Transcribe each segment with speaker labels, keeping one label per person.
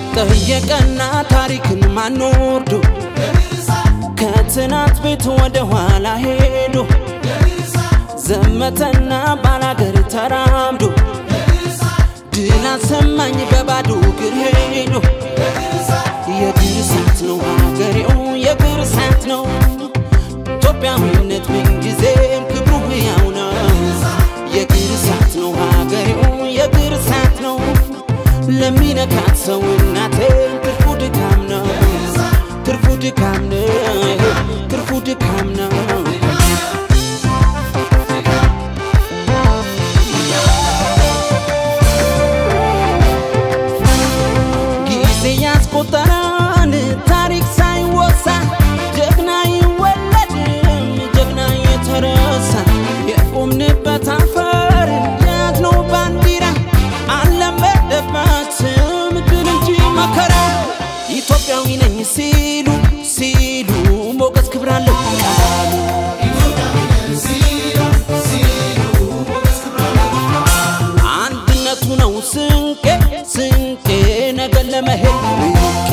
Speaker 1: ጠየቀና ታሪክን ማንወርዶ ከትናንት ቤት ወደ ኋላ ሄዶ ዘመተና ባላገር ተራምዶ ድል አሰማኝ በባዶ እግር ሄዶ የእግር እሳት ነው ሀገሬው የእግር እሳት ነው ኢትዮጵያዊነት ምንጊዜም ክብሩ ሕያው ነው የእግር እሳት ነው ሀገሬው የእግር እሳት ነው ለሚነካት ሰው እናቴ ትርፉ ድካም ነው ትርፉ ድካም ነው ትርፉ ድካም ነው ጊዜ ያስቆጠራን ታሪክ ሳይወሳ ጀግና ይወለድም ጀግና የተረሳ የቆምንበት አፈር የያዝነው ባንዲራ አለመደባትም ድል እንጂ መከራ ኢትዮጵያዊ ነኝ ሲሉ ሲሉ ሞገስ ክብር አለው ቃሉ አንድነቱ ነው ስንቄ ስንቄ ነገን ለመሄድ ብቄ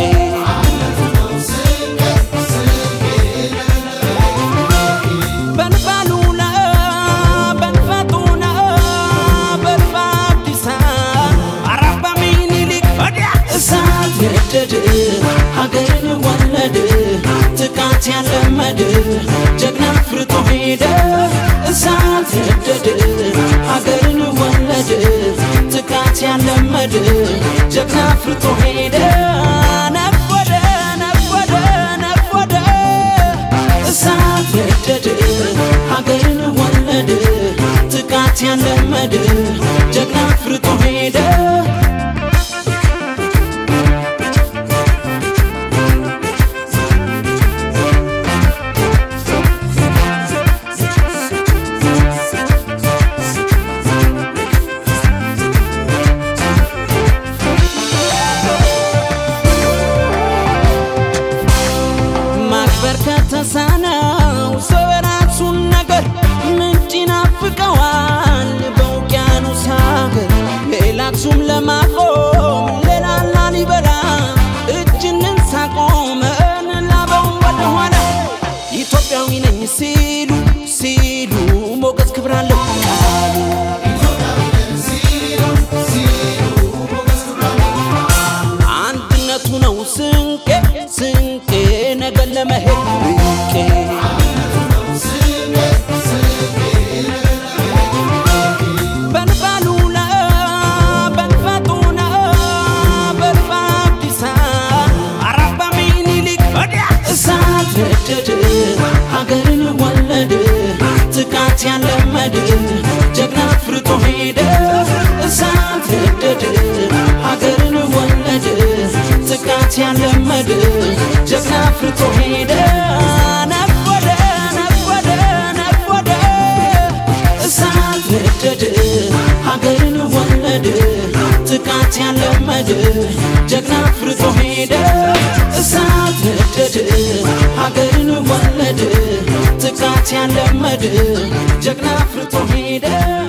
Speaker 1: በንባሉና በንፈጡና በልባ አዲሳ አራባ ሚኒሊክ ወዲያ እሳት ነደድ ሀገርን ወለድ ጥቃት ያለመድ ጀግና ፍርቶ ሄደ እሳት ነደድ ሀገርን ወለድ ጥቃት ያለመድ ጀግና ፍርቶ ሄደ ነጎደ ነጎደ ነጎደ እሳት ነደድ ሀገርን ወለድ ጥቃት ያለመድ ጀግና ፍርቶ ሄደ ማክበር ከተሳነው ሰው የራሱን ነገር ምንጭ ይናፍቀዋል በውቅያኖስ ሀገር ሌላ አክሱም ለማቆም ሌላ ላሊበላ እጅ እንንሳ ቆመን ላበው ወደኋላ ኢትዮጵያዊ ነኝ ሲሉ ሲሉ ሞገስ ክብር አለው ቃሉ አንድነቱ ነው ስንቄ ስንቄ ነገን ለመሄድ ብቄ በንባሉና በንፈጡና በልባ አዲሳ አራባ ሚኒሊክ ወዲያ እሳት ነደድ ሀገርን ወለድ ጥቃት ያለመድ ጀግና ፍርቶ ሄደ እሳት ነደድ ሀገርን ወለድ ጥቃት ያለመድ ጀግና ፍርቶ ሄደ ነጎደ ነጎደ ነጎደ እሳት ነደድ ሀገርን ወለድ ጥቃት ያለመድ ጀግና ፍርቶ ሄደ እሳት ነደድ ሀገርን ወለድ ጥቃት ያለመድ ጀግና ፍርቶ ሄደ